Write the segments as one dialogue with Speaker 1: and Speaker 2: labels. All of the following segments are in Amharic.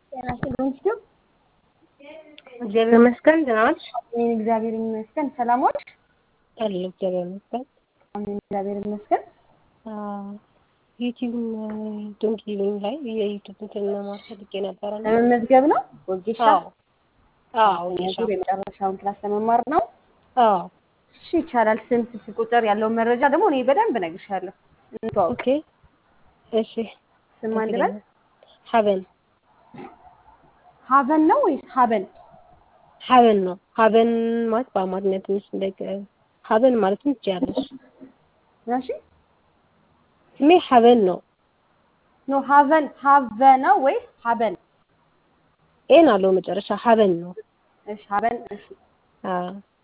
Speaker 1: ጤና ይስጥልኝ ስትዩ
Speaker 2: እግዚአብሔር ይመስገን ደህና ነሽ?
Speaker 1: አሜን እግዚአብሔር ይመስገን። ሰላም ዋልሽ?
Speaker 2: አለሁ እግዚአብሔር ይመስገን።
Speaker 1: አሜን እግዚአብሔር ይመስገን።
Speaker 2: ዩቲዩብ ዶንኪ ላይ የዩቲዩብ እንትን መማር ፈልጌ ነበረ። እና-
Speaker 1: ለመመዝገብ ነው ወጌሻ
Speaker 2: አዎ አዎ ወጌሻ
Speaker 1: ዙር የመጨረሻውን ክላስ ለመማር ነው።
Speaker 2: አዎ
Speaker 1: እሺ ይቻላል። ስም፣ ስልክ ቁጥር ያለውን መረጃ ደግሞ እኔ በደንብ እነግርሻለሁ። እንተዋወቅ።
Speaker 2: ኦኬ እሺ
Speaker 1: ስም አንድ በል።
Speaker 2: ሀበን
Speaker 1: ሀበን ነው ወይስ ሀበን?
Speaker 2: ሀበን ነው ሀበን ማለት በአማርኛ ትንሽ እንደ ሀበን ማለትም ትችያለሽ።
Speaker 1: እሺ
Speaker 2: ስሜ ሀበን ነው።
Speaker 1: ኖ ሀበን ሀበ ነው ወይስ ሀበን?
Speaker 2: ኤን አለው መጨረሻ ሀበን ነው።
Speaker 1: እሺ ሀበን። እሺ
Speaker 2: አዎ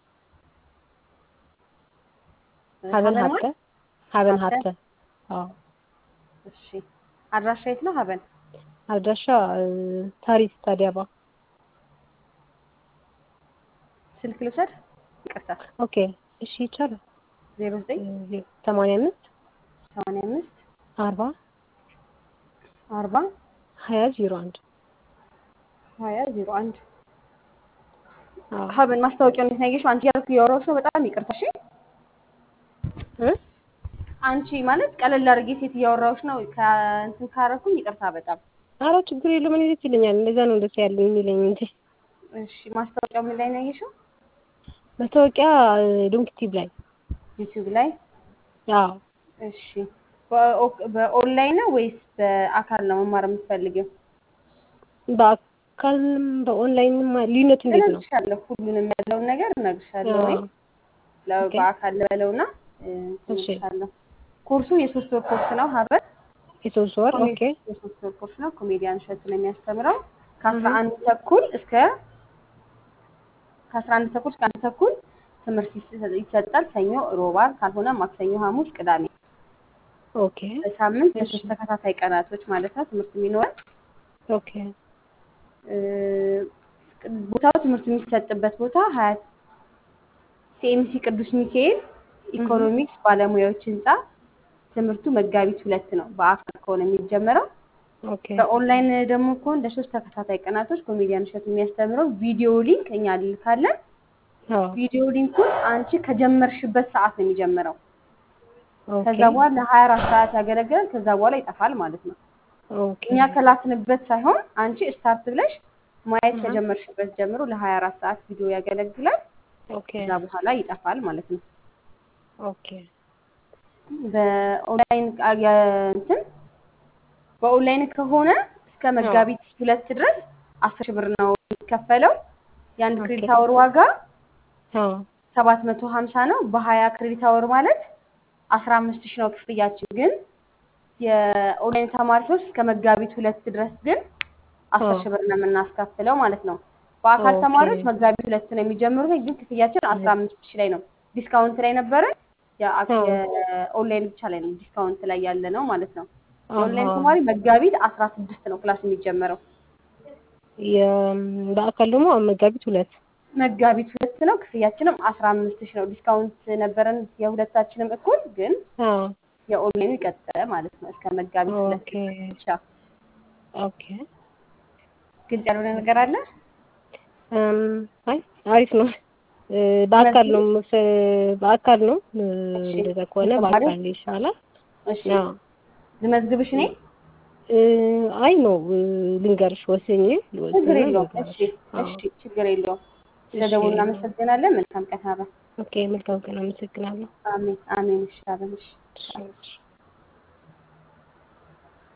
Speaker 2: ሀበን
Speaker 1: ሀበን
Speaker 2: ሀብተ
Speaker 1: ማለት?
Speaker 2: ሀበን
Speaker 1: ሀብተ?
Speaker 2: ሀብተ አዎ
Speaker 1: እሺ አድራሻ የት ነው ሀበን?
Speaker 2: አድራሻ ታሪስ ታዲያባ
Speaker 1: ስልክ ልውሰድ? ይቅርታ
Speaker 2: ኦኬ እሺ ይቻላል።
Speaker 1: ዜሮ ዘጠኝ
Speaker 2: ሰማንያ አምስት
Speaker 1: ሰማንያ አምስት
Speaker 2: አርባ
Speaker 1: አርባ
Speaker 2: ሀያ ዜሮ አንድ
Speaker 1: ሀያ ዜሮ አንድ
Speaker 2: አዎ
Speaker 1: ሀበን ማስታወቂያውን እንዴት ነው ያየሽው? አንቺ ያልኩ የወረው ሰው በጣም ይቅርታ እሺ።
Speaker 2: እ
Speaker 1: አንቺ ማለት ቀለል አድርጌ ሴት እያወራሁሽ ነው። ከእንትን ካረኩኝ ይቅርታ በጣም
Speaker 2: ኧረ ችግር የለውም እኔ ደስ ይለኛል። እንደዛ ነው ደስ ያለኝ የሚለኝ እንጂ
Speaker 1: እሺ። ማስታወቂያው ምን ላይ ነው ያየሽው?
Speaker 2: መታወቂያ ዶንክቲቭ ላይ
Speaker 1: ዩቲዩብ ላይ።
Speaker 2: አዎ
Speaker 1: እሺ። በኦ- በኦንላይን ነው ወይስ በአካል ነው መማር የምትፈልጊው?
Speaker 2: በአካልም በኦንላይንም ልዩነቱ እንዴት ነው?
Speaker 1: እነግርሻለሁ፣ ሁሉንም ያለውን ነገር እነግርሻለሁ። እኔ
Speaker 2: አዎ
Speaker 1: ለ-
Speaker 2: ኦኬ።
Speaker 1: በአካል ልበለውና እ፣
Speaker 2: እሺ
Speaker 1: እነግርሻለሁ። ኮርሱ የሶስት ወር ኮርስ ነው ሀበን
Speaker 2: የሶስት ወር
Speaker 1: ኮሜ-
Speaker 2: ኦኬ
Speaker 1: የሶስት ወር ኮርስ ነው። ኮሜዲያን እሸቱ ነው የሚያስተምረው ከአስራ አንድ ተኩል እስከ ከአስራ አንድ ተኩል እስከ አንድ ተኩል ትምህርት ይሰ- ይሰጣል። ሰኞ፣ ሮብ፣ ዓርብ ካልሆነ ማክሰኞ፣ ሐሙስ፣ ቅዳሜ
Speaker 2: ኦኬ
Speaker 1: በሳምንት
Speaker 2: እሺ
Speaker 1: ለሶስት ተከታታይ ቀናቶች ማለት ነው ትምህርት የሚኖረን።
Speaker 2: ኦኬ
Speaker 1: እ፣ ቦታው ትምህርቱ የሚሰጥበት ቦታ ሀያት ሲኤምሲ ቅዱስ ሚካኤል ኢኮኖሚክስ ባለሙያዎች ህንፃ ትምህርቱ መጋቢት ሁለት ነው በአካል ከሆነ የሚጀመረው።
Speaker 2: ኦኬ
Speaker 1: በኦንላይን ደግሞ ከሆነ ለሶስት ተከታታይ ቀናቶች ኮሜዲያን እሸቱ የሚያስተምረው ቪዲዮ ሊንክ እኛ እንልካለን።
Speaker 2: አዎ
Speaker 1: ቪዲዮ ሊንኩን አንቺ ከጀመርሽበት ሰዓት ነው የሚጀምረው።
Speaker 2: ኦኬ
Speaker 1: ከዛ በኋላ ለሀያ አራት ሰዓት ያገለግላል። ከዛ በኋላ ይጠፋል ማለት ነው።
Speaker 2: ኦኬ
Speaker 1: እኛ ከላክንበት ሳይሆን አንቺ ስታርት ብለሽ ማየት
Speaker 2: አሃ
Speaker 1: ከጀመርሽበት ጀምሮ ለሀያ አራት ሰዓት ቪዲዮ ያገለግላል።
Speaker 2: ኦኬ
Speaker 1: ከዛ በኋላ ይጠፋል ማለት ነው።
Speaker 2: ኦኬ
Speaker 1: በኦንላይን ቃ- የ- እንትን በኦንላይን ከሆነ እስከ
Speaker 2: አዎ
Speaker 1: መጋቢት ሁለት ድረስ አስር ሺህ ብር ነው የሚከፈለው። የአንድ
Speaker 2: ኦኬ
Speaker 1: ክሬዲት አወር ዋጋ
Speaker 2: አዎ
Speaker 1: ሰባት መቶ ሀምሳ ነው። በሀያ ክሬዲት አወር ማለት አስራ አምስት ሺህ ነው ክፍያችን። ግን የኦንላይን ተማሪዎች እስከ መጋቢት ሁለት ድረስ ግን አስር
Speaker 2: አዎ
Speaker 1: ሺህ ብር ነው የምናስከፍለው ማለት ነው። በአካል
Speaker 2: ኦኬ
Speaker 1: ተማሪዎች መጋቢት ሁለት ነው የሚጀምሩት፣ ግን ክፍያችን አስራ አምስት ሺህ ላይ ነው። ዲስካውንት ላይ ነበረ። የአ-
Speaker 2: አዎ
Speaker 1: የኦንላይን ብቻ ላይ ነው ዲስካውንት ላይ ያለ ነው ማለት ነው።
Speaker 2: አሃ
Speaker 1: የኦንላይን ተማሪ መጋቢት አስራ ስድስት ነው ክላስ የሚጀመረው።
Speaker 2: የ- በአካል ደግሞ መጋቢት ሁለት
Speaker 1: መጋቢት ሁለት ነው። ክፍያችንም አስራ አምስት ሺህ ነው። ዲስካውንት ነበረን የሁለታችንም እኩል፣ ግን
Speaker 2: አዎ
Speaker 1: የኦንላይኑ ይቀጥላል ማለት ነው እስከ መጋቢት ሁለት
Speaker 2: ኦኬ
Speaker 1: ድረስ ብቻ።
Speaker 2: ኦኬ
Speaker 1: ግልጽ ያልሆነ ነገር አለ?
Speaker 2: እም፣ አይ አሪፍ ነው። እ፣ በአካል ነው
Speaker 1: መዝግብ።
Speaker 2: መስ- በአካል ነው እ፣
Speaker 1: እሺ
Speaker 2: እንደዛ ከሆነ
Speaker 1: ለተማሪዎች
Speaker 2: በአካል ይሻላል።
Speaker 1: እሺ
Speaker 2: አዎ
Speaker 1: ልመዝግብሽ እኔ?
Speaker 2: እ፣ አይ ነው እ፣ ልንገርሽ ወስኜ
Speaker 1: ችግር
Speaker 2: ልወስንና
Speaker 1: የለውም።
Speaker 2: ልንገርሽ።
Speaker 1: እሺ
Speaker 2: አዎ
Speaker 1: እሺ ችግር የለውም። ስለ
Speaker 2: እሺ
Speaker 1: ደውል እናመሰግናለን። መልካም ቀን ሀበን።
Speaker 2: ኦኬ መልካም ቀን አመሰግናለሁ።
Speaker 1: አሜን አሜን። እሺ ሀበን እሺ
Speaker 2: እሺ እሺ